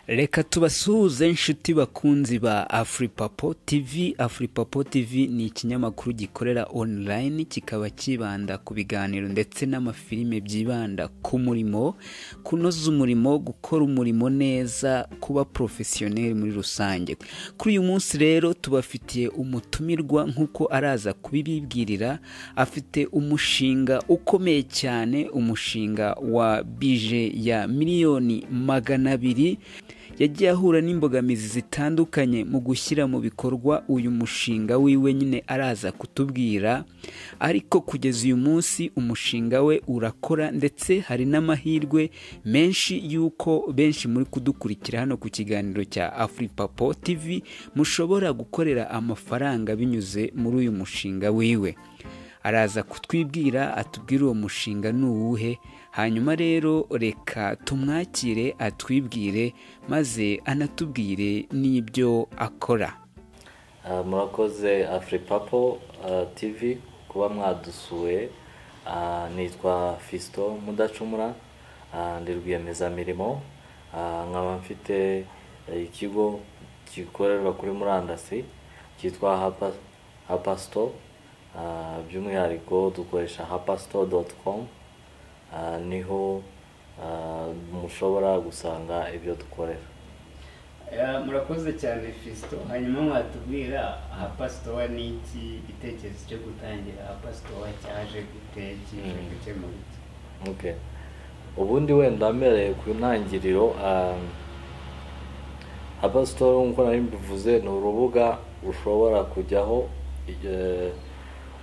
reka tubasuhuze inshuti bakunzi ba afuripapo tv afuripapo tv ni ikinyamakuru gikorera online kikaba kibanda ku biganiro ndetse n'amafilime byibanda ku murimo kunoza umurimo gukora umurimo neza kuba porofesiyoneri muri rusange kuri uyu munsi rero tubafitiye umutumirwa nk'uko araza kubibibwirira afite umushinga ukomeye cyane umushinga wa bije ya miliyoni magana abiri yagiye ahura n'imbogamizi zitandukanye mu gushyira mu bikorwa uyu mushinga wiwe nyine araza kutubwira ariko kugeza uyu munsi umushinga we urakora ndetse hari n'amahirwe menshi y'uko benshi muri kudukurikira hano ku kiganiro cya afuripapo tv mushobora gukorera amafaranga binyuze muri uyu mushinga wiwe araza kutwibwira atubwire uwo mushinga ni uwuhe hanyuma rero reka tumwakire atwibwire maze anatubwire n'ibyo akora murakoze afuripapo tv kuba mwadusuye nitwa fisito mudacumura ndi rwiyemezamirimo nkaba mfite ikigo gikorerwa kuri murandasi cyitwa hapasito by'umwihariko dukoresha hapasito doti komu niho mushobora gusanga ibyo dukorera murakoze cyane fisito hanyuma mwatubwira hapasitowa ni iki igitekerezo cyo gutangira hapasitowa cyaje gute kije gukemura iki ubundi wenda mbereye ku ntangiriro hapasitowa nk'uko nari mbivuze ni urubuga ushobora kujyaho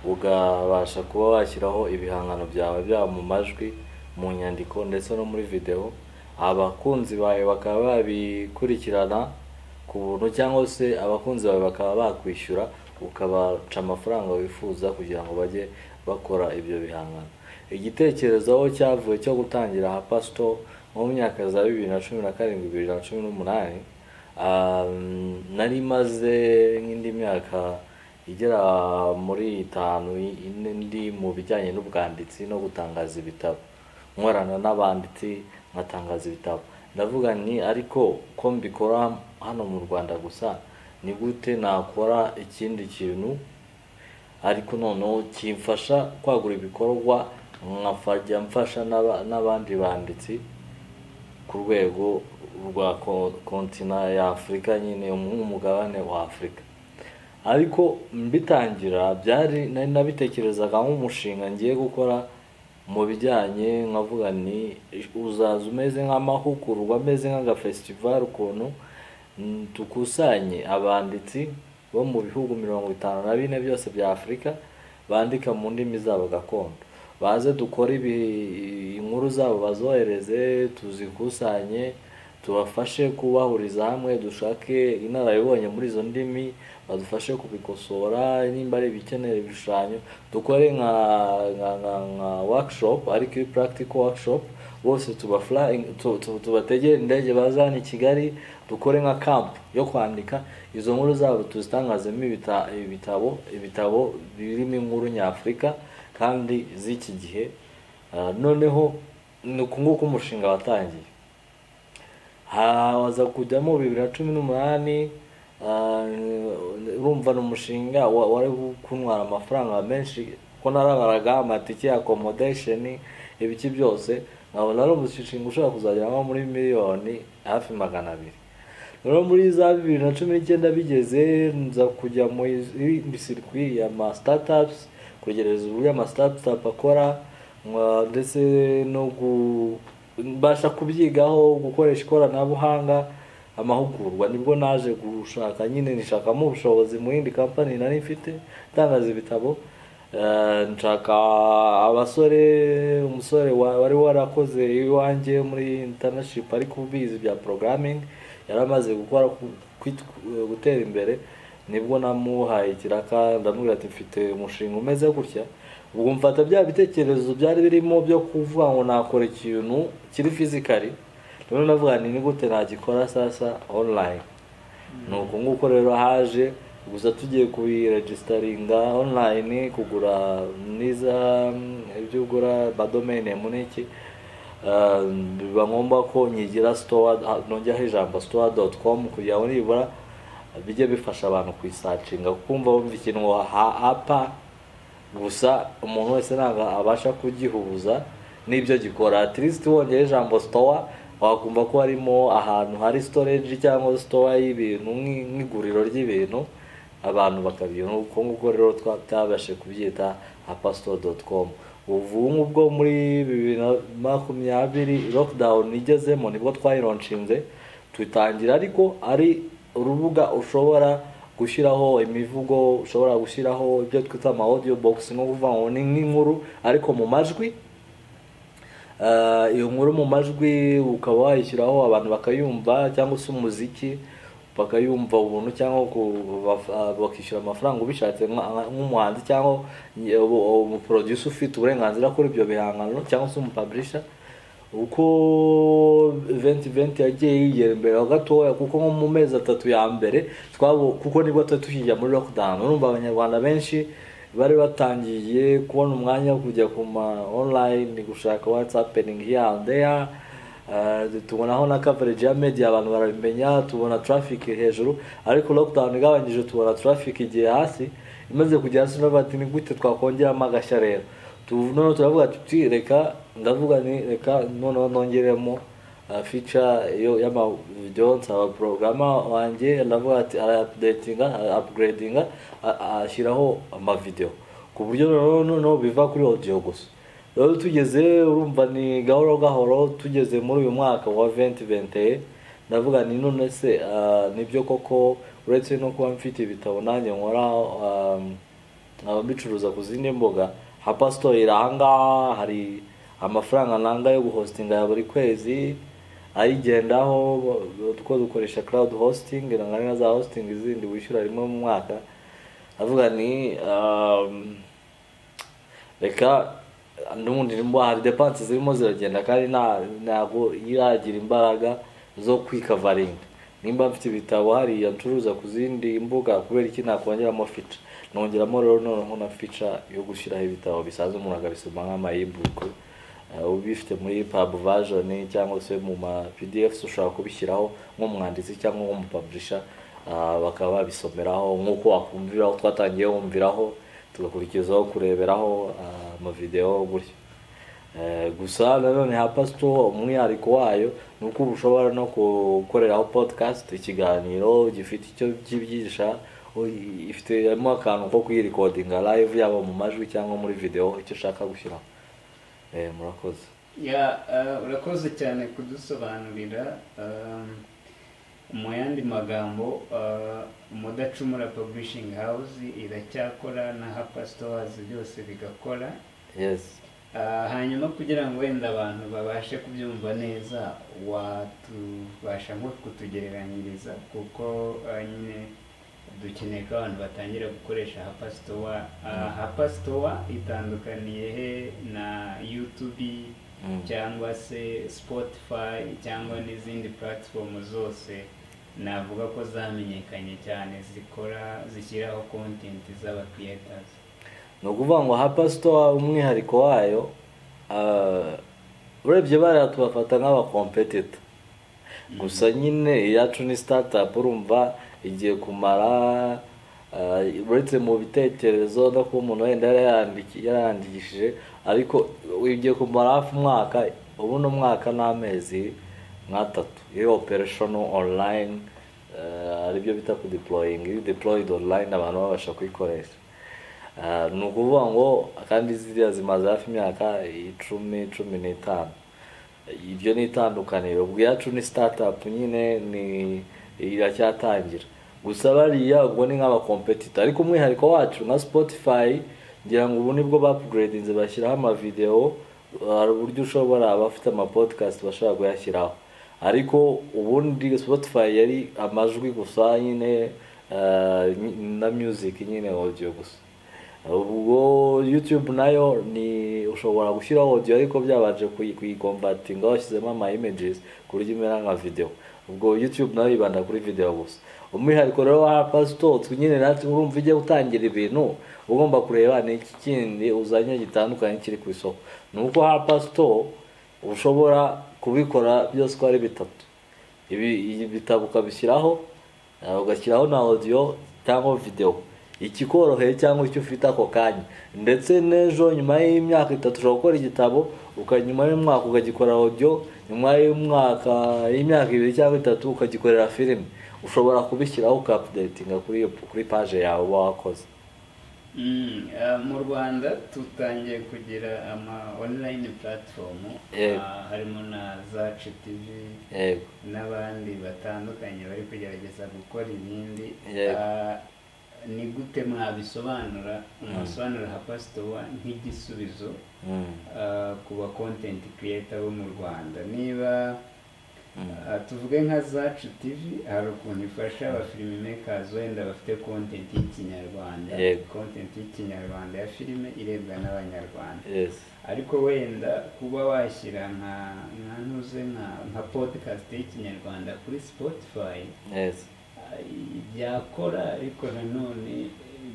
ugabasha kuba washyiraho ibihangano byawe byaba mu majwi mu nyandiko ndetse no muri videwo abakunzi bawe bakaba babikurikirana ku buntu cyangwa se abakunzi bawe bakaba bakwishyura ukabaca amafaranga wifuza kugira ngo bajye bakora ibyo bihangano igitekerezo aho cyavuye cyo gutangira hapasito nko mu myaka za bibiri na cumi na karindwi bibiri na cumi n'umunani nari maze nk'indi myaka igera muri itanu ine ndi mu bijyanye n'ubwanditsi no gutangaza ibitabo nkorana n'abanditsi nkatangaza ibitabo ndavuga ni ariko ko mbikora hano mu rwanda gusa ni gute nakora ikindi kintu ariko noneho kimfasha kwagura ibikorwa nkafajya mfasha n'abandi banditsi ku rwego rwa kontina ya afurika nyine nk'umugabane wa afurika ariko mbitangira byari nari nabitekerezaga nk'umushinga ngiye gukora mu bijyanye nkavuga ni uzaza umeze nk'amahugurwa ameze nk'agafesitivali ukuntu dukusanye abanditsi bo mu bihugu mirongo itanu na bine byose bya afurika bandika mu ndimi zabo gakondo baze dukore inkuru zabo bazohereze tuzikusanye tubafashe kubahuriza hamwe dushake inararibonye muri izo ndimi badufashe kubikosora nimba ari ibikenera ibishushanyo dukore nka nka workshop ariko iyo practical workshop bose tubategere indege baza hano i kigali dukore nka camp yo kwandika izo nkuru zabo tuzitangazemo ibitabo ibitabo birimo inkuru nyafurika kandi z'iki gihe noneho ni uku nguku umushinga watangiye haza kujyamo bibiri na cumi n'umunani urumva ni umushinga wari kuntwara amafaranga menshi kuko narabaraga amatike ya akomodesheni ibiki byose nkabona ari umushinga ushobora kuzageramo muri miliyoni hafi magana abiri rero muri za bibiri na cumi n'icyenda bigeze nza kujya muri sirikwi ya ma sitatapusi kwegereza uburyo ama sitatapu akora ndetse no gu mbasha kubyigaho gukoresha ikoranabuhanga amahugurwa nibwo naje gushaka nyine nishakamo ubushobozi mu yindi kampani nari mfite itangaza ibitabo nshaka abasore umusore wari warakoze iwanjye muri intanashipu ariko ubizi bya porogaramingi yari amaze gukora gutera imbere nibwo namuhaye ikiraka ndamubwira ati mfite umushinga umeze gutya ubwo mfata bya bitekerezo byari birimo byo kuvuga ngo nakora ikintu kiri fizikari rero navuga ni gute nagikora sasa online ni uko nguko rero haje gusa tugiye kuyiregisitaringa online kugura niza ibyo ugura badomene muniki Ah, biba ngombwa ko nyigira sitowa nongeraho ijambo sitowa doti komu kugira ngo nibura bijye bifasha abantu kuyisacinga kumva wumva ikintu hapa gusa umuntu wese ntabwo abasha kugihuza n'ibyo gikora atirisiti wongera ijambo sitowa wakumva ko harimo ahantu hari sitoreji cyangwa sitowa y'ibintu nk'i- nk'iguriro ry'ibintu abantu bakabibona uko nguko rero twabashe kubyita apasito doti komu ubu ngubwo muri bibiri na makumyabiri lokidawuni igezemo nibwo twayironshinze tutangira ariko ari urubuga ushobora gushyiraho imivugo ushobora gushyiraho ibyo twita ama audio box ni ukuvuga ngo ni nk'inkuru ariko mu majwi Eh, iyo nkuru mu majwi ukaba wayishyiraho abantu bakayumva cyangwa se umuziki bakayumva ubuntu cyangwa ku- baf- ah, bakishyura amafaranga ubishatse nka- nk'umuhanzi cyangwa umuproduce ufite uburenganzira kuri ibyo bihangano cyangwa se umupaburisha uko eventi eventi yagiye yigera imbere ho gatoya kuko nko mu mezi atatu ya mbere twabo kuko nibwo twari tukijya muri lockdown urumva abanyarwanda benshi bari batangiye kubona umwanya wo kujya ku ma online gushaka what's happening here and there Uh, tubonaho na coverage ya media abantu barabimenya tubona traffic hejuru ariko lockdown igabanyije tubona traffic igiye hasi imaze kujya hasi turavuga ati ni gute twakongeramo agashya rero Tu- noneho turavuga tuti reka ndavuga ni reka noneho nongeremo uh, feature yo y'amavideo nsaba porogama wanjye ndavuga ati araupdatinga upgradinga ashyiraho amavideo ku buryo noneho noneho biva kuri audio gusa rero tugeze urumva ni gahoro gahoro tugeze muri uyu mwaka wa 2021 ndavuga ni none se ah, nibyo koko uretse no kuba mfite ibitabo nanjye nkora ah, nkaba mbicuruza ku zindi mbuga hapa store iri ahangaha hari amafaranga nanga yo guhostinga ya buri kwezi ayigendaho two dukoresha cloud hosting nangana na za hosting izindi wishyura rimwe mu mwaka avuga ni um, reka n'ubundi nimba hari depanse zirimo ziragenda kandi nta- ntabwo iragira imbaraga zo kwikavaringa nimba mfite ibitabo hariya ncuruza ku zindi mbuga kubera iki nakongeramo fica nongeramo rero noneho na fica yo gushyiraho ibitabo bisanzwe umuntu akabisoma nk'amayibuku ubifite muri pabu vajoni cyangwa se mu ma pdf ushobora kubishyiraho nk'umwanditsi cyangwa nk'umupaburisha ah, bakaba babisomeraho nk'uko wakumviraho twatangiye wumviraho tugakurikizaho kureberaho ah, amavideo gutyo Eh, gusa nanone hapa store umwihariko wayo ni uko uba ushobora no gukoreraho podcast ikiganiro gifite icyo kibyigisha u- ifitemo akantu ko kuyirekodinga live yaba mu majwi cyangwa muri video icyo ushaka gushyiraho Eh, murakoze ya eh, urakoze cyane kudusobanurira eh, mu yandi magambo eh, mudacumura publishing house iracyakora na hapa stores byose bigakora yes Ah, hanyuma kugira ngo wenda abantu babashe kubyumva neza watubasha nko kutugereranyiriza kuko ah, nyine dukeneye ko abantu batangira gukoresha hapa store Ah, hapa store itandukaniye he na youtube Mm. cyangwa se spotify cyangwa n'izindi platform zose navuga ko zamenyekanye cyane zikora zishyiraho content z'aba creators ni ukuvuga ngo hapa store umwihariko wayo ah, urebye bariya tubafata nk'abakompetita gusa nyine iyacu ni startup urumva igiye kumara ah, uretse mu bitekerezo no kuba umuntu wenda yarayandiki- yarayandikishije ariko igiye kumara hafi umwaka ubu ni umwaka n'amezi nk'atatu iyo operational online ah, aribyo bita kudeploying iyo deployed online abantu babasha kuyikoresha Ah, ni ukuvuga ngo kandi ziriya zimaze hafi imyaka icumi cumi n'itanu iryo ni itandukaniro ubwacu ni startup nyine ni iracyatangira gusa bariya ubwo ni nk'abakompetita ariko umwihariko wacu nka spotify ngira ngo ubu nibwo bapuguredinze bashyiraho amavideo hari uburyo ushobora abafite amapodcast bashobora kuyashyiraho ariko ubundi spotify yari amajwi gusa nyine ah, nyi- na music nyine audio gusa ubwo youtube nayo ni ushobora gushyiraho audio ariko byabanje kuyi- kuyigombatinga washyizemo ama images ku buryo imera nka video ubwo youtube nayo yibanda kuri video gusa umwihariko rero wa Apple Store twe nyine natwe urumva ujya gutangira ibintu uba ugomba kureba ni iki kindi uzanye gitandukanye kiri ku isoko ni uko Apple Store ushobora kubikora byose uko ari bitatu ibi ibi bitabo ukabishyiraho eh, ugashyiraho na audio cyangwa video ikikoroheye cyangwa icyo ufite ako kanya ndetse n'ejo nyuma y'imyaka itatu ushobora gukora igitabo uka nyuma y'umwaka ukagikora audio nyuma y'umwaka y'imyaka ibiri cyangwa itatu ukagikorera filime ushobora kubishyiraho ukapudetinga kuri kuri paje yawe uba wakoze Mm, ah, mu rwanda dutangiye kugira ama online platform Yego. ah, harimo na zacu tv yego n'abandi batandukanye bari kugerageza gukora ibindi Yego. Ah, ni gute mwabisobanura mwasobanura nka pasitowa nk'igisubizo Mm. ah, ku ba kontenti kiriyeta bo mu rwanda niba Mm. ah, tuvuge nka zacu tivi hari ukuntu ifasha abafilime mekazi wenda bafite kontenti y'ikinyarwanda Yego. kontenti y'ikinyarwanda ya filime irebwa n'abanyarwanda yes ariko wenda kuba washyira nka nka ntuze nka nka podcast y'ikinyarwanda kuri spotify yes ah, byakora ariko nanone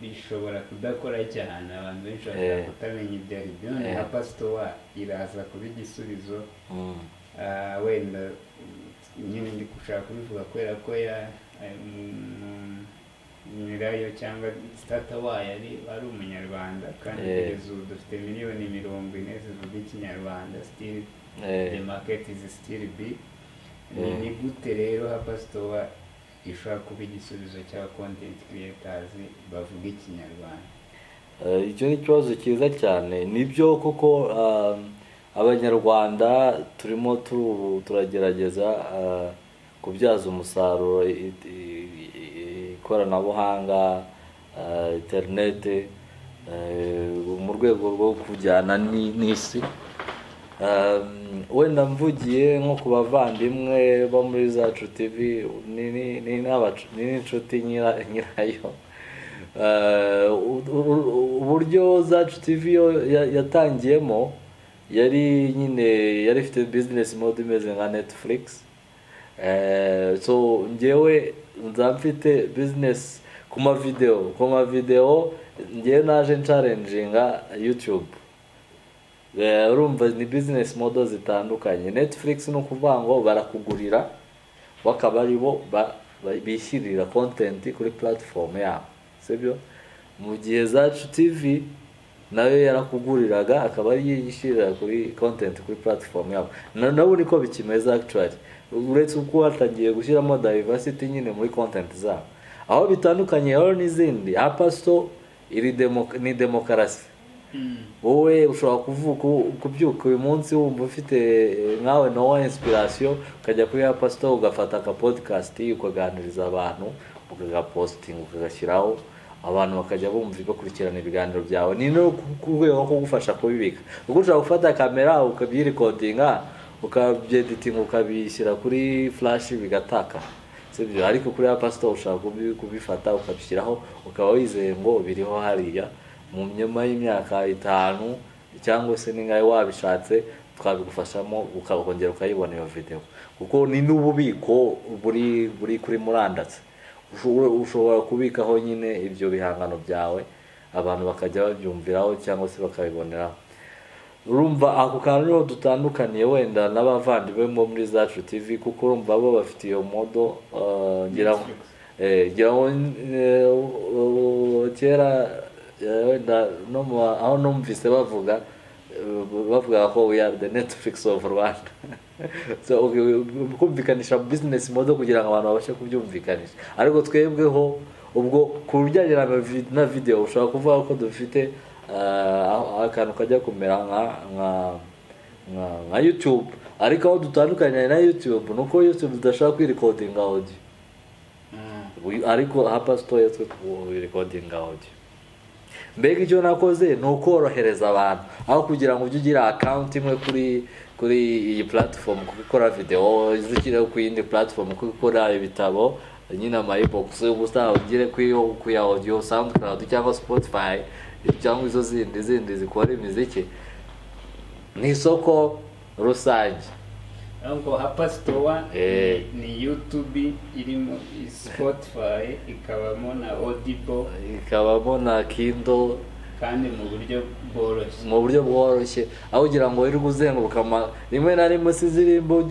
bishobora kudakora cyane abantu benshi bashobora Eh. kutamenya ibyo ari byo none Eh. nka pasitowa iraza kuba igisubizo Mm. ah, wenda mm, nyine ndi gushaka kubivuga kubera ko ya eh, mm, nyirayo cyangwa sitata wayo ari ari umunyarwanda kandi Eh. kugeza ubu dufite miliyoni mirongo ine zivuga ikinyarwanda sitiri Eh. the market is still big ni Mm. ni gute rero hapasitowa ishobora kuba igisubizo cya content creators bavuga ikinyarwanda Eh, icyo ni ikibazo cyiza cyane nibyo koko ah, abanyarwanda turimo tu- turagerageza ah, kubyaza umusaruro i- i- i- ikoranabuhanga ah, interinete eh, mu rwego rwo kujyana ni- n'isi Um, wenda mvugiye nko ku bavandimwe bo muri zacu tv ni- ni- ni n'abacu- ni n'inshuti nyira- nyirayo Uh, u- u- uburyo zacu tv yo ya- yatangiyemo yari nyine yari ifite business mode imeze nka netflix Eh, so njyewe nza mfite business ku mavideo ku mavideo njyewe naje ncarenjinga youtube Eh, urumva ni business model zitandukanye netflix ni ukuvuga ngo barakugurira bakaba ari bo ba- ba- bishyirira content kuri platform yabo sibyo mu gihe zacu tv nayo yarakuguriraga akaba ari yo yishyirira kuri content kuri platform yabo Na- nabo niko bikimeze actually uretse uko hatangiye gushyiramo diversity nyine muri content zabo aho bitandukanye rero n'izindi apasto iri demo, ni demokarasi wowe ushobora kuvuka u- kubyuka uyu munsi wumva ufite eh, nkawe nowa inspiration ukajya kuri ya pasito ugafata aka podcast ukaganiriza abantu ukagapositinga ukagashyiraho abantu bakajya bumva bakurikirana ibiganiro byawe ni no ku- ku rwego rwo kugufasha kubibika kuko ushobora gufata kamera ukabyirikodinga ukabyeditinga ukabishyira kuri flash bigataka sibyo ariko kuri ya pasito ushobora kubi- kubifata ukabishyiraho ukaba wizeye ngo biriho hariya mu nyuma y'imyaka itanu cyangwa se n'ingahe wabishatse twabigufashamo ukongera ukayibona iyo video kuko ni n'ububiko buri buri kuri murandasi Ushobora- ushobora kubikaho nyine ibyo bihangano byawe abantu bakajya babyumviraho cyangwa se bakabiboneraho urumva ako kantu niho dutandukaniye wenda n'abavandimwe bo muri zacu tv kuko urumva bo bafite iyo modo eh, ngira ngo Netflix. Eh, ngira ngo eh, u- u- kera eh, wenda no mu- aho numvise bavuga eh, bavuga ko we are the netflix of rwanda so okay, we- kumvikanisha business model kugira ngo abantu babashe kubyumvikanisha ariko twebweho ubwo ku bijyanye na vi- na video ushobora kuvuga ko dufite eh, aho- akantu kajya kumera nka nka nka nka youtube ariko aho dutandukanye na youtube ni uko youtube idashobora kwirikodinga audio Mm. Uyu- ariko hapa sitoya twe recording audio mbega icyo nakoze ni ukorohereza abantu aho kugira ngo ujye ugira account imwe kuri kuri iyi platform kuko ikora video izishyire ku yindi platform kuko ikora ibitabo nyine ama e-box gusa ugire kuri ku ya audio soundcloud cyangwa spotify cyangwa izo zindi zindi zikora imiziki ni isoko rusange Ariko hapasitowa Eh. ni YouTube irimo Spotify ikabamo na Audible ikabamo na kindo kandi mu buryo bworoshye mu buryo bworoshye aho ugira ngo wirirwe uzenguruka ama- rimwe na rimwe usiziririmbo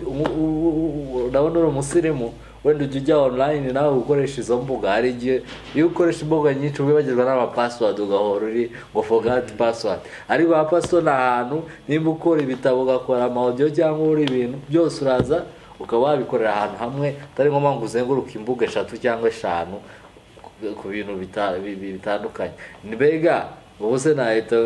urabona uri umusirimu wenda ujya ujya online nawe ukoresha izo mbuga hari igihe iyo ukoresha imbuga nyinshi wibagirwa n'amapassword ugahora uri ngo forgot password ariko aha password ni ahantu nimba ukora ibitabo ugakora amaudio cyangwa uri ibintu byose uraza ukaba wabikorera ahantu hamwe atari ngombwa ngo uzenguruke imbuga eshatu cyangwa eshanu ku bintu bita- bi- bi- bitandukanye mbega ubu se nahita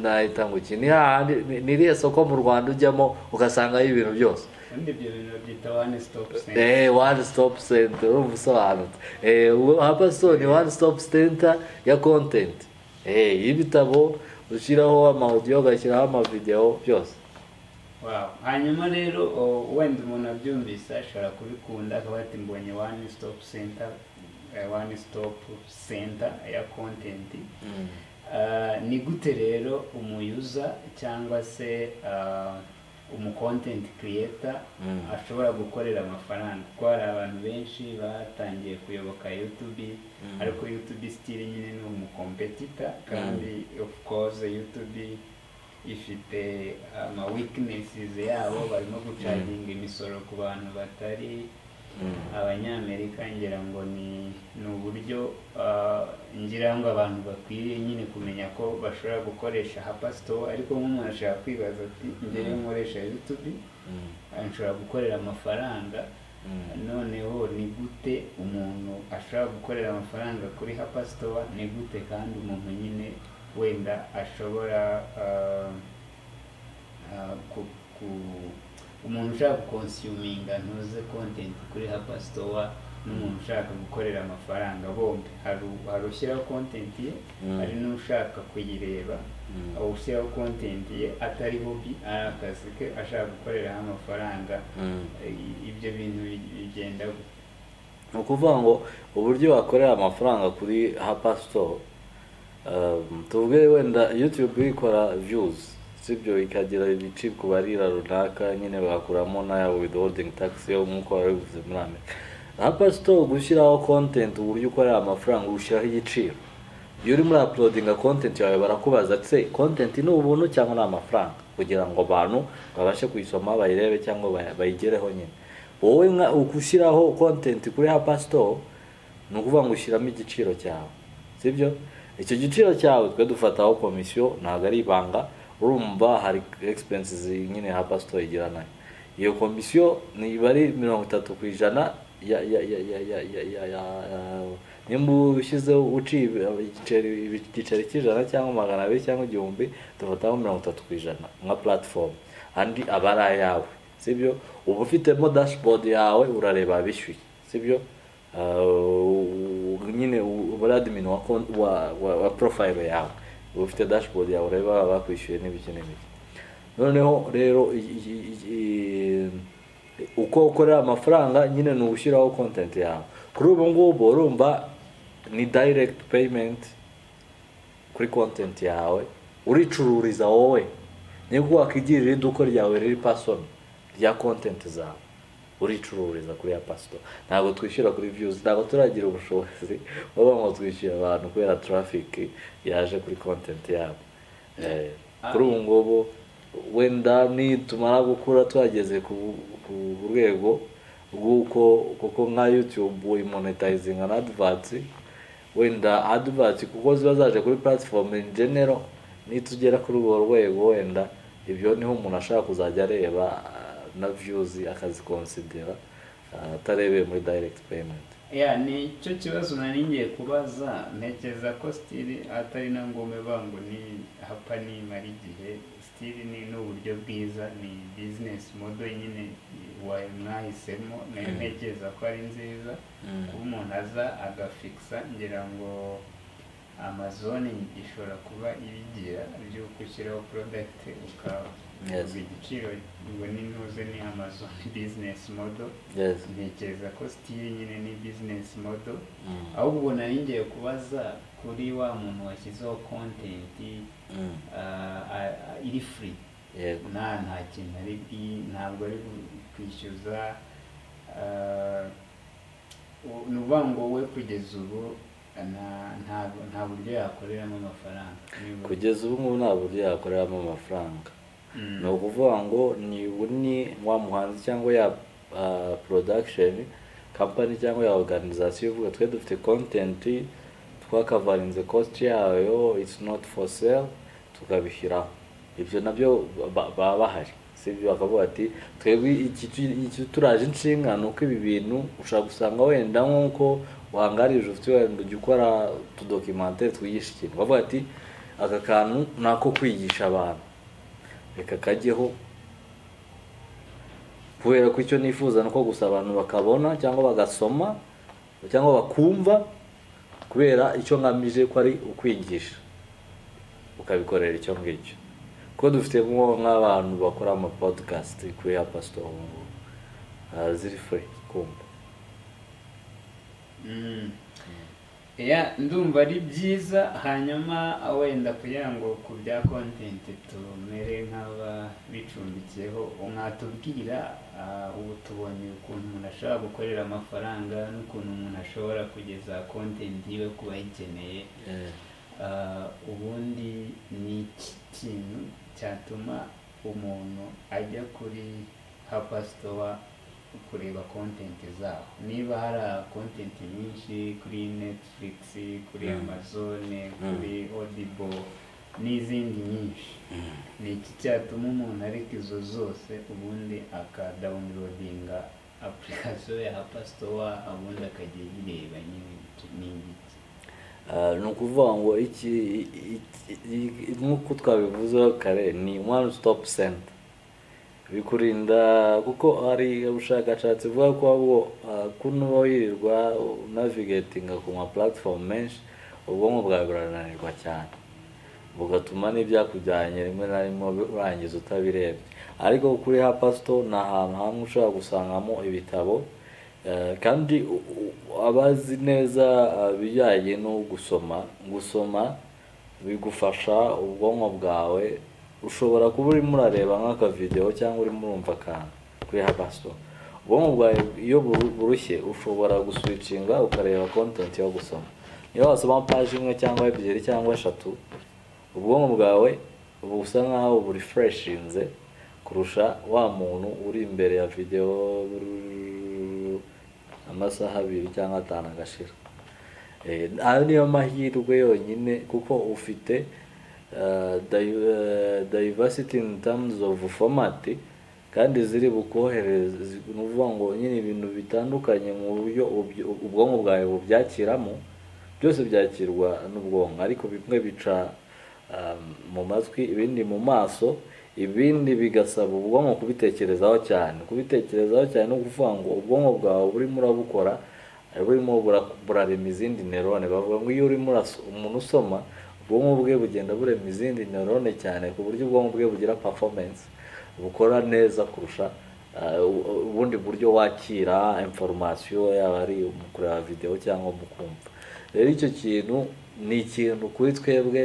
nahita ngo iki ni hahandi ni- ni iriya soko mu rwanda ujyamo ugasangayo ibintu byose kandi ibyo bintu babyita one stop center eee one stop center urumva usobanutse eee hapaso ni one stop center ya content eee y'ibitabo ushyiraho amaudio ugashyiraho amavideo byose Wow. hanyuma rero o- wenda umuntu abyumvise ashobora kubikunda akaba ati mbonye one stop center eh, one stop center ya content Ah, ni gute rero umuyuza cyangwa se ah, umu content creator Mm. ashobora gukorera amafaranga kuko hari abantu benshi batangiye kuyoboka YouTube Mm. ariko YouTube still nyine ni umucompetitor kandi of course YouTube ifite ama weaknesses yabo barimo gucaginga imisoro ku bantu batari Mm. abanyamerika ngira ngo ni ni uburyo ah, ngira ngo abantu bakwiriye nyine kumenya ko bashobora gukoresha hapa store ariko nk'umuntu ashobora kwibaza ati njyewe nkoresha YouTube Mm. ah, nshobora gukorera amafaranga Mm. noneho ni gute umuntu ashobora gukorera amafaranga kuri hapa store ni gute kandi umuntu nyine wenda ashobora ah, ah, ku- ku- umuntu ushaka gukonsuminga ntuze content kuri hapa store n'umuntu ushaka gukorera amafaranga bombi hari u- hari ushyiraho content ye Mm. hari n'ushaka kuyireba Mm. ushyiraho content ye atari hobi ari akazi ke ashaka gukoreraho amafaranga Mm. I- ibyo bintu bi- bigenda gute? ni ukuvuga ngo uburyo wakorera amafaranga kuri hapa store um, tuvuge wenda youtube ikora views sibyo ikagira ibice ku barira runaka nyine bagakuramo na withholding tax yo nk'uko wari bivuze muri amerika hapa store gushyiraho content uburyo ukorera amafaranga ushyiraho igiciro iyo urimo urapulodinga kontenti yawe barakubaza se kontenti ni ubuntu cyangwa ni amafaranga kugira ngo abantu babashe kuyisoma bayirebe cyangwa bay- bayigereho nyine wowe nka- ushyiraho kontenti kuri hapa store ni ukuvuga ngo ushyiramo igiciro cyawe sibyo icyo giciro cyawe twe dufataho komisiyo ntabwo ari ibanga urumva hari expenses nyine hapa store igira nayo iyo komisiyo niba ari mirongo itatu ku ijana ya ya ya ya ya ya ya ya nimba ushyizeho uciye ibi- igiceri igiceri cy'ijana cyangwa magana abiri cyangwa igihumbi dufataho mirongo itatu ku ijana nka platform andi aba ari ayawe sibyo uba ufitemo dashboard yawe urareba abishyuye sibyo Uh, nyine u- uba ari admin wa, kon- wa, wa, wa profile yawe uba ufite dashboard yawe ureba baba bakwishyuye n'ibiki n'ibiki noneho rero i- i- i- i- uko ukorera amafaranga nyine ni ugushyiraho content yawe kuri ubu ngubu urumva ni direct payment kuri content yawe uricururiza wowe niyo wakigirira iduka ryawe riri pasoni rya content zawe uricururiza kuri ya pasito ntabwo twishyura kuri views ntabwo turagira ubushobozi baba ngo twishyure abantu kubera traffic yaje kuri content yabo Eh, kuri ubu ngubu wenda nitumara gukura twageze ku ku rwego rw'uko kuko nka youtube imonetayizinga na advance wenda advance kuko ziba zaje kuri platform in general nitugera kuri urwo rwego wenda ibyo niho umuntu ashaka kuzajya areba ah, na views akazikonsidera ah, atarebeye muri direct payment ya ni cyo kibazo nari ngiye kubaza ntekereza ko stili atari na ngombwa ivuga ngo ni hapa nimara igihe stili ni n'uburyo bwiza ni business model nyine wa- mwahisemo nayo Mm. ntekereza ko ari nziza kuba umuntu aza agafikisa ngira ngo amazone ishobora kuba ibigira by'uko ushyiraho product Yes. ukavuga igiciro ngo ni ntuze ni amazone business model yes ntekereza ko stili nyine ni business model Mm. ahubwo nari ngiye kubaza kuri wa muntu washyizeho content Mm. ah, ah, ah, iri free yego nta nta kintu ari bwi- ntabwo ari bu- kwishyuza ah, u- ni ukuvuga ngo we kugeza ubu na- nta- nta buryo yakoreramo amafaranga Niba- kugeza ubu ngubu nta buryo yakoreramo amafaranga Mm. ni ukuvuga ngo ni ni wa muhanzi cyangwa ya ah, production company cyangwa ya organization ivuga twe dufite content twakavarinze cost yayo it's not for sale tukabishyiraho ibyo nabyo ba- baba bahari sibyo bakavuga ati twebwe iki tu- iki turaje inshinga ni uko ibi bintu ushobora gusanga wenda nk'uko wangarije ufite wenda ujya ukora utudokimantere twigisha ikintu bavuga ati aka kantu ni ako kwigisha abantu reka kajyeho kubera ko icyo nifuza ni uko gusa abantu bakabona cyangwa bagasoma cyangwa bakumva kubera icyo ngamije ko ari ukwigisha ukabikorera icyo ngicyo kuko dufite nko nk'abantu bakora ama podcast kuri ya pasito ubu ngubu Ah, ziri free kumva Mm. Yeah, ndumva ari byiza hanyuma wenda kugira ngo ku bya content tumere nk'ababicumbikiyeho mwatubwira ah, ubu tubonye ukuntu umuntu ashobora gukorera amafaranga n'ukuntu umuntu ashobora kugeza content yiwe ku bayikeneye Eh, Ah, ubundi ni iki kintu cyatuma umuntu ajya kuri hapasitowa kureba kontenti zaho niba hari kontenti nyinshi kuri netflix kuri Mm. amazone Mm. kuri audible n'izindi nyinshi ni iki cyatuma umuntu areka izo zose ubundi akadawunirodinga apurikasiyo ya hapasitowa ubundi akajya yireba nyine ni iki ah, ni ukuvuga ngo iki i- i- i- i- nk'uko twabivuzeho kare ni one stop center bikurinda kuko hari ubushakashatsi buvuga ko ahubwo ah, kuno uba wirirwa unavigatinga ku ma platform menshi ubwonko bwawe burananirwa cyane bugatuma n'ibyakujyanye rimwe na rimwe urangiza utabirebye ariko kuri hapasito ni ahantu hamwe ushobora gusangamo ibitabo eh, kandi u- u- abazi neza eh, ibijyanye no gusoma gusoma bigufasha ubwonko bwawe ushobora kuba urimo urareba nk'akavidewo cyangwa urimo urumva akantu kuri hapasito ubwonko bwawe iyo buru- burushye ushobora guswicinga ukareba kontenti yo gusoma niba wasoma paji imwe cyangwa ebyiri cyangwa eshatu ubwonko bwawe uba busa nkaho burefureshinze kurusha wa muntu uri imbere ya videwo amasaha abiri cyangwa atanu agashira Eh, ayo niyo mahirwe yonyine kuko ufite eh, div- eh, diversity in terms of format kandi ziri bukohereze zi- ni ukuvuga ngo nyine ibintu bitandukanye mu buryo ubyo- ubwonko bwawe bubyakiramo byose byakirwa n'ubwonko ariko bimwe bica um, mu matwi ibindi mu maso ibindi bigasaba ubwonko kubitekerezaho cyane kubitekerezaho cyane ni ukuvuga ngo ubwonko bwawe burimo urabukora burimo bura- burarema izindi nerone bavuga ngo iyo urimo uraso- umuntu usoma ubwonko bwe bugenda burema izindi nerone cyane ku buryo ubwonko bwe bugira performance bukora neza kurusha uh, u- ubundi buryo wakira information yaba ari mu kureba video cyangwa mu kumva rero icyo kintu ni ikintu kuri twebwe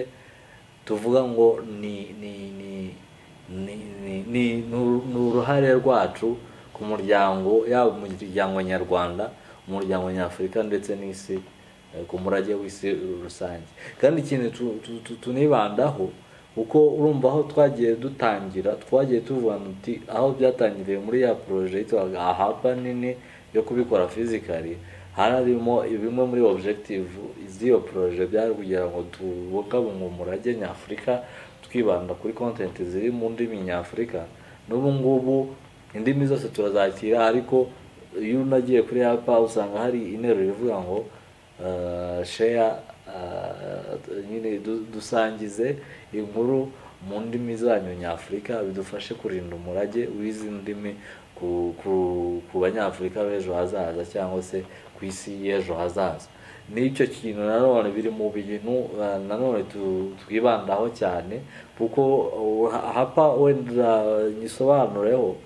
tuvuga ngo ni ni ni ni ni ni ni- ni uruhare rwacu ku muryango yaba umuryango nyarwanda umuryango nyafurika ndetse n'isi eh, ku murage w'isi rusange kandi ikintu tu- tu- tu- tunibandaho kuko urumva aho twagiye dutangira twagiye tuvuga muti aho byatangiriye muri ya poroje yitwaga ahapa nini yo kubikora fizikari harimo bimwe muri objective z'iyo poroje byari kugira ngo tubungabunge umurage nyafurika twibanda kuri content ziri mu ndimi nyafurika n'ubu ngubu indimi zose turazakira ariko iyo unagiye kuri hapa usanga hari interuro ivuga ngo uh, share uh, nyine du- dusangize inkuru mu ndimi zanyu nyafurika bidufashe kurinda umurage w'izi ndimi ku, ku, ku banyafurika b'ejo hazaza cyangwa se ku isi y'ejo hazaza n'icyo kintu nanone biri mu bintu uh, nanone tu- twibandaho cyane kuko uh, hapa wenda nyisobanureho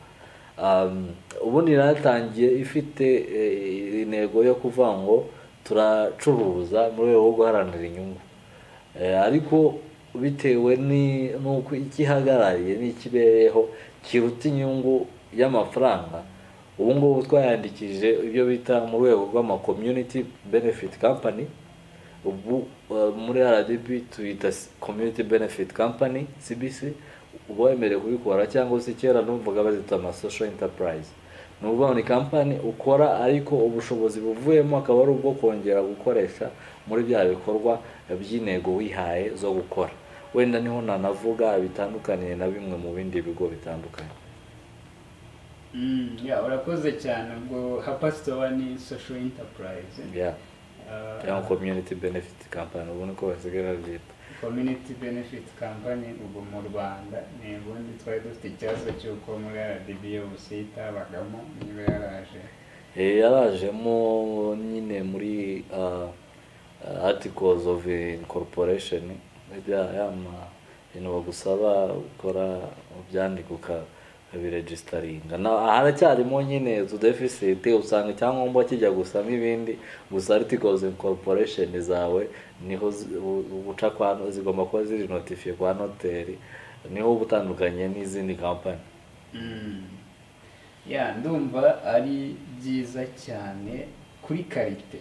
Um, ubundi natangiye ifite eh, intego yo kuvuga ngo turacuruza mu rwego rwo guharanira inyungu Eh, ariko bitewe ni- n'uko icyo ihagarariye n'ikibereyeho kiruta inyungu y'amafaranga ubu ngubu twayandikije ibyo bita mu rwego rw'ama community benefit company ubu uh, muri rdb tuyita s- community benefit company cbc uba wemerewe kubikora cyangwa se kera numvaga bazita ama social enterprise ni ukuvuga ngo ni kampani ukora ariko ubushobozi buvuyemo akaba ari ubwo kongera gukoresha muri bya bikorwa by'intego wihaye zo gukora wenda niho nanavuga bitandukaniye na bimwe mu bindi bigo bitandukanye Mm, yeah, urakoze cyane ubwo hapasitowa ni social enterprise yeah. Uh, cyangwa community benefit company ubu niko basigaye babyita community benefit company ubu mu rwanda ni ubundi twari dufite ikibazo cy'uko muri rdb yose itabagamo niba yaraje Eh, yarajemo nyine muri uh, uh, articles of incorporation ya yama ibintu bagusaba gukora byandika ukabiregisitaringa haracyarimo nyine utu deficit usanga icyangombwa kijya gusa nk'ibindi gusa articles of incorporation zawe niho zi- u- uca kwa zigomba kuba ziri notifiye kwa noteri niho uba utandukanye n'izindi kampani Mm. ya ndumva ari byiza cyane kuri karite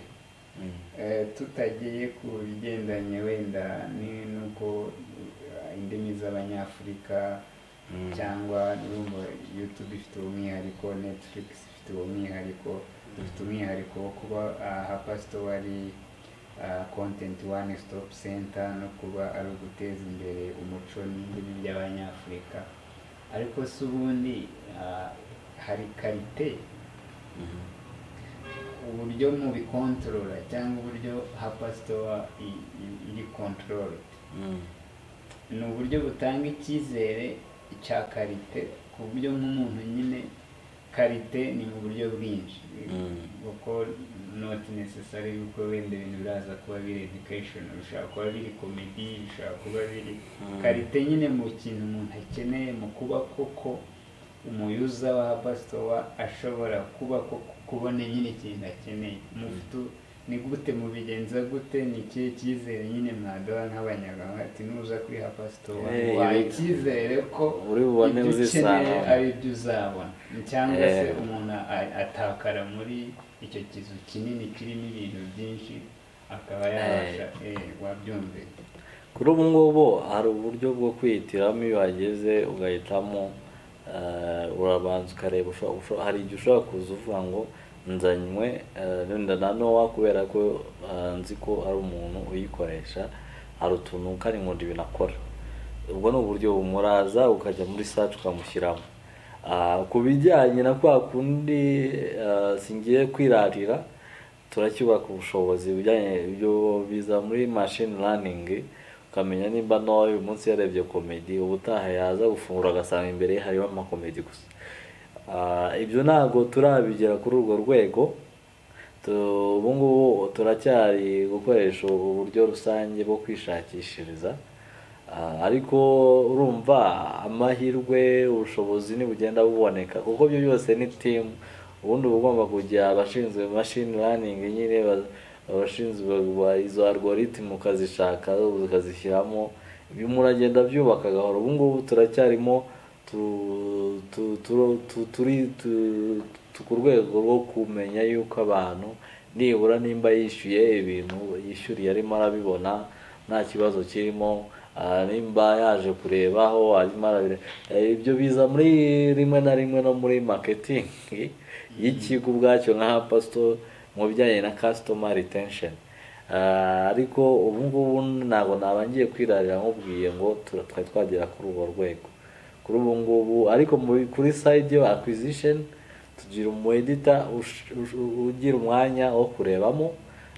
Mm. Eh, tutagiye ku bigendanye wenda ni- n'uko eh, indimi z'abanyafurika Mm. cyangwa urumva youtube ifite umwihariko netflix ifite umwihariko dufite umwihariko wo kuba hapasito ari ah, content one stop center no kuba ari uguteza imbere umuco n'indimi by'abanyafurika ariko si ubundi ah, hari karite Mhm. uburyo mu bikontorora cyangwa uburyo hapasitowa iri kontorore Mm. ni uburyo butanga icyizere cya karite ku buryo nk'umuntu nyine karite ni mu buryo bwinshi Mm. kuko not necessary yuko wenda ibintu biraza kuba biri education bishobora kuba biri comedy bishobora kuba biri Mm. karite nyine mu kintu umuntu akeneye mu kuba koko umuyuza wa pasitowa ashobora kuba koko kubona nyine ikintu akeneye mufutu ni gute mubigenza gute ni ikihe cyizere nyine mwaduha nk'abanyarwanda ati nuza kuri hapasitowa Eh, waha ibi- icyizere ko uri bubone ibyo ukeneye uzisangamo. ari ibyo uzabona cyangwa Eh. se umuntu a- atakara muri icyo kizu kinini kirimo ibintu byinshi akaba yabasha eh, wabyumvira kuri ubu ngubu hari uburyo bwo kwihitiramo iyo uhageze ugahitamo eh, urabanza ukareba usho- usho- hari igihe ushobora kuza uvuga ngo nzanywe eh, wenda na nowa kubera ko eh, nzi ko ari umuntu uyikoresha hari utuntu kari ngo ibintu akora ubwo ni uburyo bumuraza ukajya muri search ukamushyiramo Ah, ku bijyanye na kwa kundi eh, singiye kwirarira turacyubaka ubushobozi bijyanye ibyo biza muri machine learning ukamenya nimba no uyu munsi yarebye komedi ubutaha yaza gufungura agasanga imbere ye hariho amakomedi gusa Ah, ibyo ntabwo turabigera kuri urwo rwego Tu- ubu ngubu turacyari gukoresha uburyo rusange bwo kwishakishiriza Ah, ariko urumva amahirwe ubushobozi ntibugenda buboneka kuko byo byose ni timu ubundi uba ugomba kujya abashinzwe mashini raningi nyine ba- abashinzwe ba- izo algorithm ukazishaka ukazishyiramo bimwe uragenda byubaka gahoro ubu ngubu turacyarimo tu- tu- tu- tu- turi tu- tu- ku rwego rwo kumenya yuko abantu nibura nimba yishyuye ibintu yishyuriye arimo arabibona nta kibazo kirimo ah, nimba yaje kurebaho arimo arabire eh, ibyo biza muri rimwe na rimwe no muri maketingi y'ikigo ubwacyo nka pasito mu bijyanye na customer retention Ah, ariko ubu ngubu ntabwo naba ngiye kwirarira nkubwiye ngo tura- twari twagera kuri urwo rwego kuri ubu ngubu ariko muri kuri side yo acquisition tugira umu editor ush- ush- ugira umwanya wo kurebamo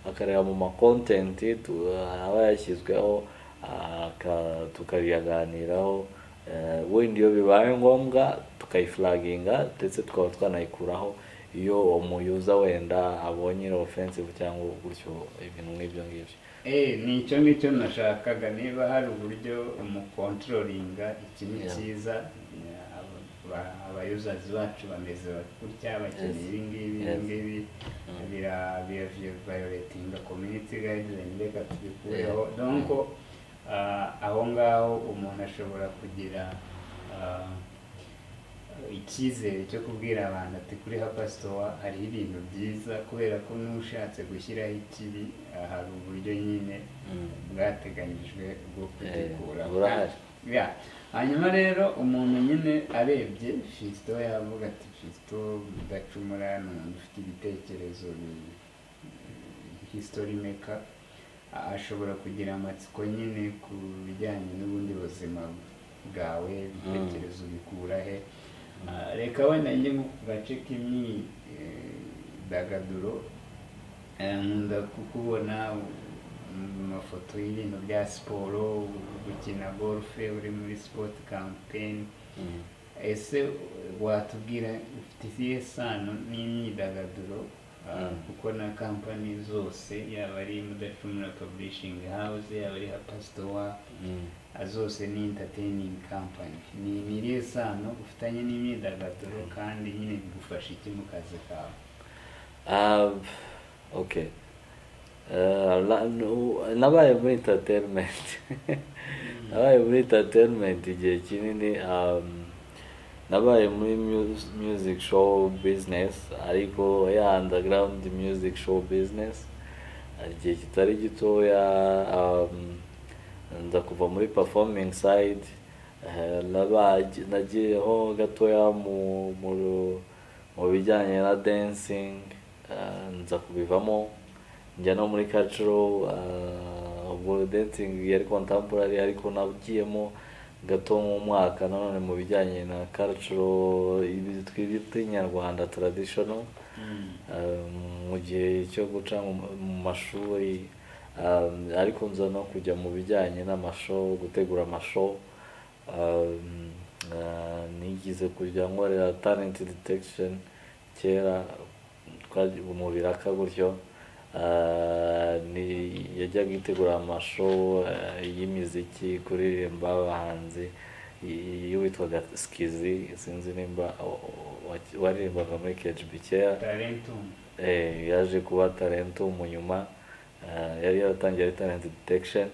akareba mu ma content tu- aba yashyizweho aka- tukabiyaganiraho eh, wenda iyo bibaye ngombwa tukayiflaginga ndetse tukaba twanayikuraho iyo umuyuza wenda abonye iri offensive cyangwa gutyo ibintu nk'ibyo ngibyo Eh, ni icyo ngicyo nashakaga niba hari uburyo umukontrolinga iki ni Yeah. cyiza abayuzazi bacu bameze bati gutya bakeneye Yes. ibi ngibi ibi Yes. ngibi bira- bira violatinga community guideline reka tubikureho Yeah. donc ah, aho ngaho umuntu ashobora kugira ah, icyizere cyo kubwira abantu ati kuri hapasitowa hariho ibintu byiza kubera ko n'ushatse gushyiraho ikibi ah, hari uburyo nyine Mm. bwateganyijwe bwo kugikuramo burahari. Ya. hanyuma rero umuntu nyine arebye fisito yavuga ati fisito udacumura ni umuntu ufite ibitekerezo bi- history maker a- ashobora kugira amatsiko nyine ku bijyanye n'ubundi buzima bwawe ibitekerezo bikura he Ah, reka wenda njye nko ku gace k'imyidagaduro Eh, nkunda kukubona mu mafoto y'ibintu bya siporo gukina golfe uri muri sport campaign Mm. ese watubwira ufite izihe sano n'imyidagaduro Ah, Mm. kuko na kampani zose yaba ari mudacumura publishing house yaba ari hapasitowa Mm. zose ni entertaining company ni imiriye sano ufitanye n'imyidagaduro kandi nyine bigufasha iki mu kazi kawe Um, okay. Uh, la- no- nabaye muri entertainment nabaye muri entertainment igihe kinini um, nabaye muri mu- music show business ariko ya underground music show business igihe kitari gitoya um, nza kuva muri performing side eh, naba- nagiyeho gatoya mu mu ru- mu bijyanye na dancing eh, nza kubivamo njya no muri cultural eh, ubwo dancing yari contemporary ariko nagiyemo gato mu mwaka nanone mu bijyanye na cultural ibi twita inyarwanda traditional Um, mu gihe cyo guca mu- mu mashuri um, ariko nza no kujya mu bijyanye n'amasho gutegura amasho um, uh, nigize kujya nkorera talent detection kera twagiye mu biraka gutyo Uh, ni yajyaga yitegura amasho uh, y'imiziki kuririmba abahanzi y- y'uwitwaga skizi sinzi nimba o- o- wa- waririmbaga muri KGB kera tarentum Eh, yaje kuba talento mu nyuma eh, yari yaratangiye ari talent detection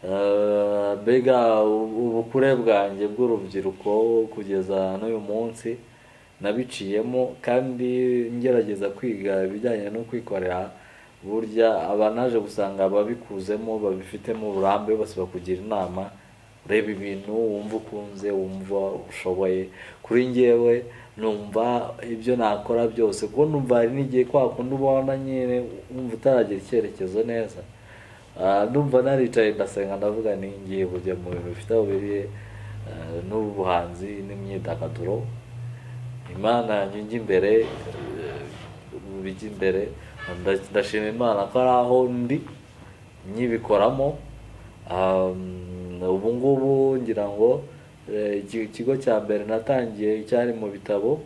Eh, mbega u- ubukure bwanjye bw'urubyiruko kugeza n'uyu munsi nabiciyemo kandi ngerageza kwiga ibijyanye no kwikorera burya aba naje gusanga ababikuzemo babifitemo uburambe bose bakugira inama ureba ibintu wumva ukunze wumva ushoboye kuri njyewe numva ibyo nakora byose kuko numva hari n'igihe kwa kundi ubona nyine wumva utaragira icyerekezo neza Ah, numva naricaye ndasenga ndavuga ni ngiye kujya mu bintu bifite aho biriye eh, n'ubuhanzi n'imyidagaduro imana nyunge imbere eh, bijya imbere nda- ndashima imana ko ari aho ndi nyibikoramo Um, ubu ngubu ngira ngo eh, iki- ikigo cya mbere natangiye cyari mu bitabo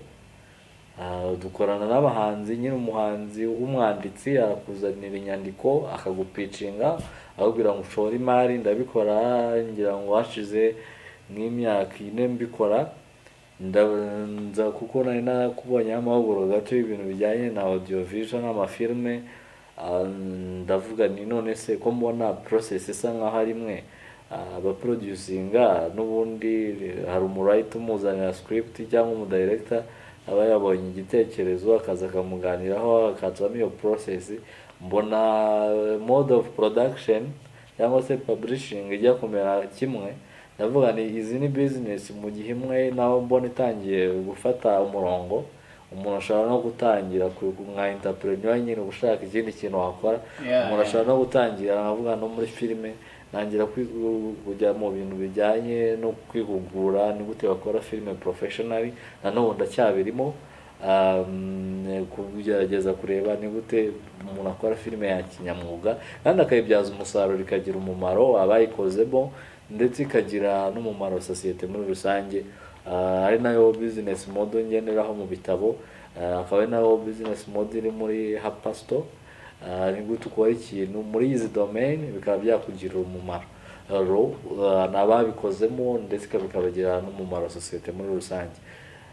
Ah, dukorana n'abahanzi nyine umuhanzi w'umwanditsi arakuzanira inyandiko akagupicinga akakubwira ngo ushore imari ndabikora ngira ngo hashize nk'imyaka ine mbikora nda- nza kuko nari narakubonyeho amahugurwa gato y'ibintu bijyanye na audiovisual n'amafilme Ah, ndavuga ni none se ko mbona process isa nkaho ari imwe Ah, abaproducinga n'ubundi hari umurayiti umuzanira script cyangwa umudirector aba yabonye igitekerezo akaza akamuganiraho akatsamo iyo process mbona eh, mode of production cyangwa se publishing ijya kumera kimwe ndavuga ni izi ni business mu gihe imwe naho mbona itangiye gufata umurongo umuntu ashobora no gutangira ku- nka entrepreneur nyine uba ushaka ikindi kintu wakora Yeah, umuntu yeah. ashobora no gutangira navuga no muri filime ntangira kwi- kujya mu bintu bijyanye no kwihugura ni gute bakora filime professionally nanone ndacyabirimo um, kugerageza kureba ni gute umuntu akora filime ya kinyamwuga kandi akayibyaza umusaruro ikagira umumaro abayikozemo ndetse ikagira n'umumaro sosiyete muri rusange Ah, ari nayo business model ngenderaho mu bitabo Ah, akaba ari nayo business model iri muri hapasto Ah, ni gute ukora ikintu muri izi domain bikaba byakugirira umumaro ro ah, ni ababikozemo ndetse ikaba bikabagirira n'umumaro sosiyete muri rusange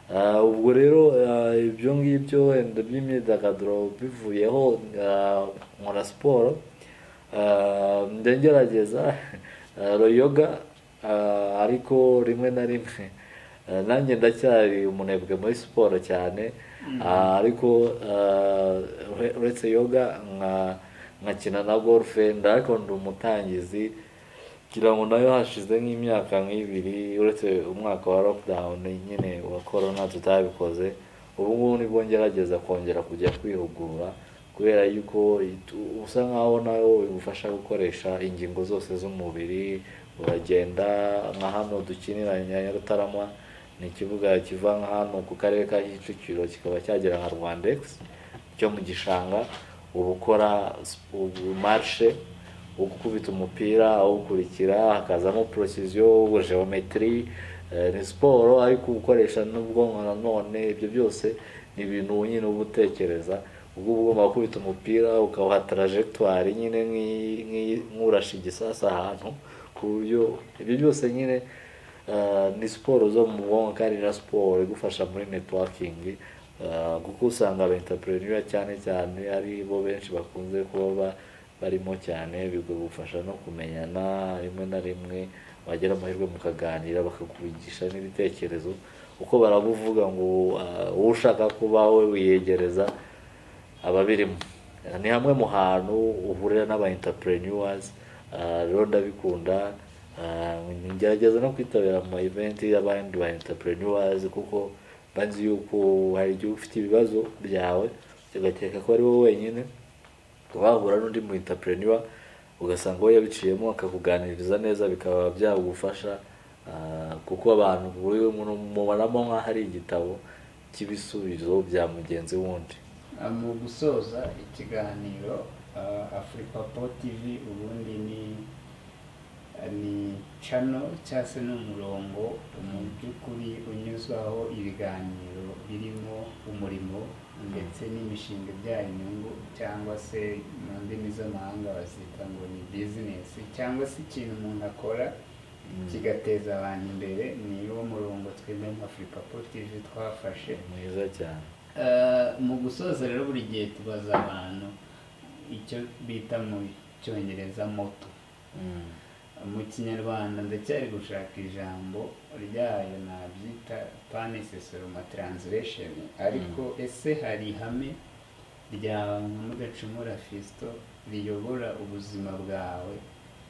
Ah, ubwo rero ah, ibyo ngibyo wenda by'imyidagaduro bivuyeho ah, nkora siporo Ah, njya ngerageza ah, yoga ah, ariko rimwe na rimwe Eh, nanjye ndacyari umunebwe muri siporo cyane Ah, ariko ah, ure- uretse yoga nka- nkakina na golfe ariko ndi umutangizi ngira ngo nayo hashize nk'imyaka nk'ibiri uretse umwaka wa lockdown nyine wa corona tutabikoze ubu ngubu nibwo ngerageza kongera kujya kwihugura kubera yuko itu- usa nkaho nayo bigufasha gukoresha ingingo zose z'umubiri uragenda nka hano dukinira Nyarutarama ni ikibuga kiva nka hano ku karere ka Kicukiro kikaba cyagera nka Rwandex cyo mu gishanga uba ukora sp- ubu marshe gukubita umupira awukurikira hakazamo procision geometry eh, ni siporo ariko ukoresha n'ubwonko nanone ibyo byose ni ibintu nyine uba utekereza ubwo uba ugomba gukubita umupira ukawuha trajectoire nyine nk'iyi- nk'iyi- nk'urashe igisasa ahantu ku buryo ibyo byose nyine eh, ni siporo zo mu bwonko kandi na siporo igufasha muri networking eh, kuko usanga aba entrepreneur cyane cyane ari bo benshi bakunze kuba ba- barimo cyane bigufasha no kumenyana rimwe na rimwe wagira amahirwe mukaganira bakakubigisha n'ibitekerezo kuko barabuvuga ngo ah, uwo ushaka kuba we wiyegereza ababirimo ni hamwe mu hantu uhurira n'aba entrepreneurs ah, rero ndabikunda ah, ngerageza no kwitabira ama event y'abandi ba entrepreneurs kuko banzi yuko hari igihe uba ufite ibibazo byawe ugakeka ko ari wowe wenyine wahura n'undi mu entrepreneur ugasanga we yabiciyemo akakuganiriza neza bikaba byagufasha ah, kuko abantu buri muntu mubonamo nk'aho ari igitabo cy'ibisubizo bya mugenzi wundi Ah, mu gusoza ikiganiro ah, afuripapo tv ubundi ni ah, ni cano cyangwa se n'umurongo mu by'ukuri unyuzwaho ibiganiro birimo umurimo ndetse n'imishinga ibyara inyungu cyangwa se mu ndimi z'amahanga bazita ngo ni bizinesi cyangwa se ikintu umuntu akora kigateza abantu imbere ni wo murongo twebwe nka afuripapo tv twafashe mwiza cyane Eh, mu gusoza rero buri gihe tubaza abantu icyo bita mu cyongereza moto Mm. mu kinyarwanda ndacyari gushaka ijambo ryayo nabyita panesesoroma translation ariko ese hari ihame rya mudacumura fisito riyobora ubuzima bwawe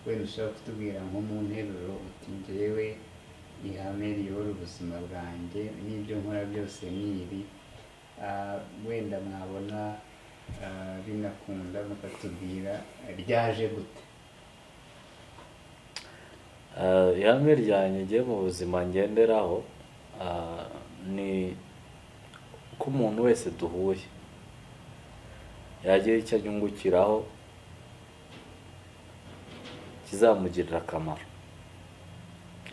wenda ushobora kutubwira nko mu nteruro uti ngewe ihame riyobora ubuzima bwanjye n'ibyo nkora byose ni ibi Ah, wenda mwabona ah, binakunda mukatubwira ryaje gute Ah, ihame ryanjye ngiye mu buzima ngenderaho ah, ni ko umuntu wese duhuye yagira icyo anyungukiraho kizamugirira akamaro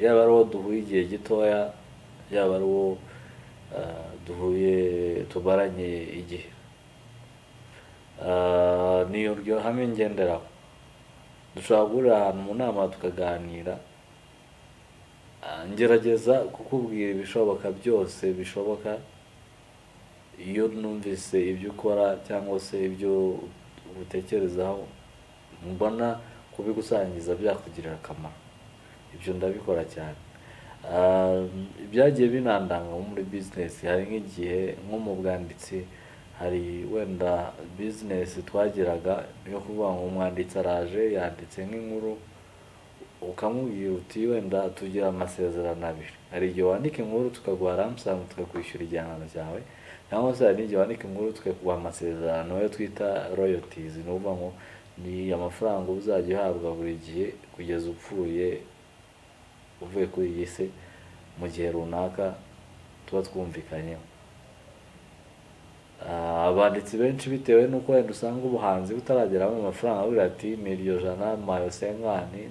yaba ari uwo duhuye igihe gitoya yaba ari uwo ah, duhuye tubaranye igihe Ah, ni iryo hame ngenderaho dushobora guhurira ahantu mu nama tukaganira Ah, ngerageza kukubwira ibishoboka byose bishoboka iyo numvise ibyo ukora cyangwa se ibyo utekerezaho mbona kubigusangiza byakugirira akamaro ibyo ndabikora cyane Ah, byagiye binandanga nko muri bizinesi hari nk'igihe nko mu bwanditsi hari wenda bizinesi twagiraga yo kuvuga ngo umwanditsi araje yanditse nk'inkuru ukamubwira uti wenda tugira amasezerano abiri hari igihe wandika inkuru tukaguha ramusanga tukakwishyura igihangano cyawe cyangwa se hari n'igihe wandika inkuru tukaguha amasezerano yo twita royotizi ni ukuvuga ngo ni amafaranga uba uzajya uhabwa buri gihe kugeza upfuye uvuye kuri iyi si mu gihe runaka tuba twumvikanyeho Ah, abanditsi benshi bitewe n'uko wenda usanga ubuhanzi butarageramo amafaranga bavuga ati miliyoni ijana mayo senkani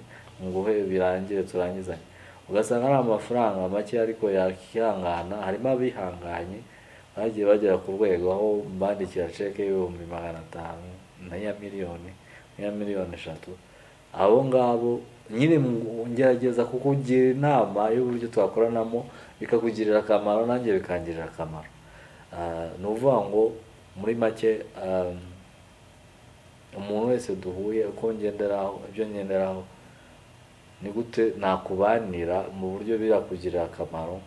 nguhe birangire turangizanye ugasanga ari amafaranga make ariko yakihangana harimo abihanganye bagiye bagera ku rwego aho mbandikira ceke y'ibihumbi magana atanu na ya miliyoni ya miliyoni eshatu abo ngabo nyine mu- ngerageza kukugira inama y'uburyo twakoranamo bikakugirira akamaro nanjye bikangirira akamaro Ah, ni ukuvuga ngo muri make ah, umuntu wese duhuye uko ngenderaho ibyo ngenderaho ni gute nakubanira mu buryo birakugirira akamaro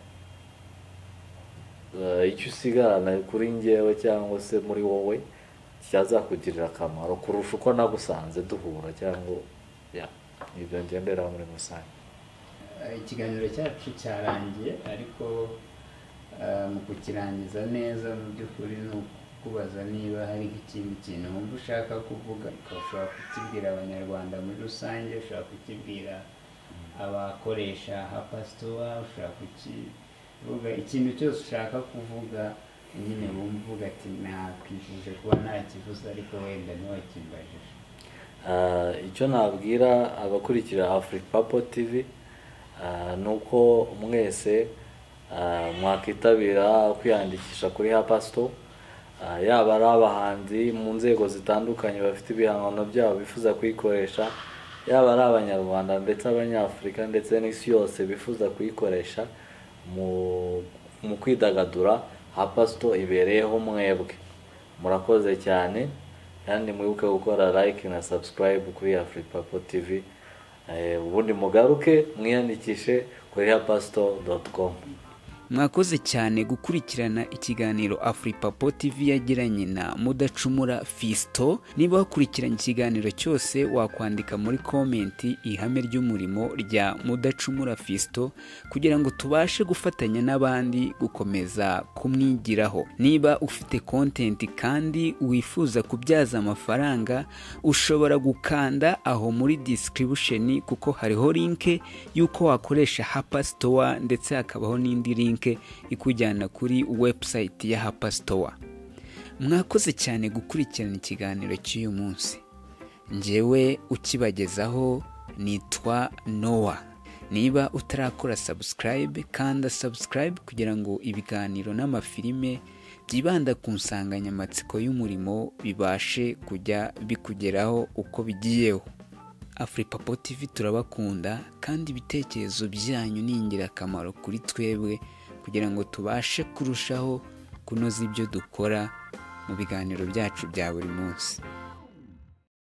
eh, icyo usigarana kuri ngewe cyangwa se muri wowe cyazakugirira akamaro kurusha uko nagusanze duhura cyangwa ya ibyo ngenderaho muri rusange Eh, ikiganiro cyacu cyarangiye ariko eh, mu kukirangiza neza mu by'ukuri ni ukukubaza niba hari ikindi kintu wumva ushaka kuvuga ukaba ushobora kukibwira abanyarwanda muri rusange ushobora kukibwira abakoresha hapasitowa ushobora kukivuga ikintu cyose ushaka kuvuga nyine wumva uvuga ati nakwifuje kuba nakivuze ariko wenda ntiwakimbajije Ah, icyo nabwira abakurikira afuripapo tv ah, ni uko mwese ah, mwakwitabira kwiyandikisha kuri hapasito Ah, yaba ari abahanzi mu nzego zitandukanye bafite ibihangano byabo bifuza kuyikoresha yaba ari abanyarwanda ndetse abanyafurika ndetse n'isi yose bifuza kuyikoresha mu- mu kwidagadura hapasito ibereyeho mwebwe murakoze cyane kandi mwibuke gukora like na subscribe kuri afuripapo tv Eh, ubundi mugaruke mwiyandikishe kuri hapasito doti komu mwakoze cyane gukurikirana ikiganiro afuripapo tv yagiranye na mudacumura fisito niba wakurikiranye ikiganiro cyose wakwandika muri komenti ihame ry'umurimo rya mudacumura fisito kugira ngo tubashe gufatanya n'abandi gukomeza kumwigiraho niba ufite kontenti kandi wifuza kubyaza amafaranga ushobora gukanda aho muri disikiribusheni kuko hariho linke y'uko wakoresha hapa sitowa ndetse hakabaho n'indi linke ikujyana kuri webusayiti ya hapa sitowa mwakoze cyane gukurikirana ikiganiro cy'uyu munsi njyewe ukibagezaho nitwa nowa niba utarakora sabusikarayibe kanda sabusikarayibe kugira ngo ibiganiro n'amafilime byibanda ku nsanganyamatsiko y'umurimo bibashe kujya bikugeraho uko bigiyeho afuripapo tv turabakunda kandi ibitekerezo byanyu ni ingirakamaro kuri twebwe kugira ngo tubashe kurushaho kunoza ibyo dukora mu biganiro byacu bya buri munsi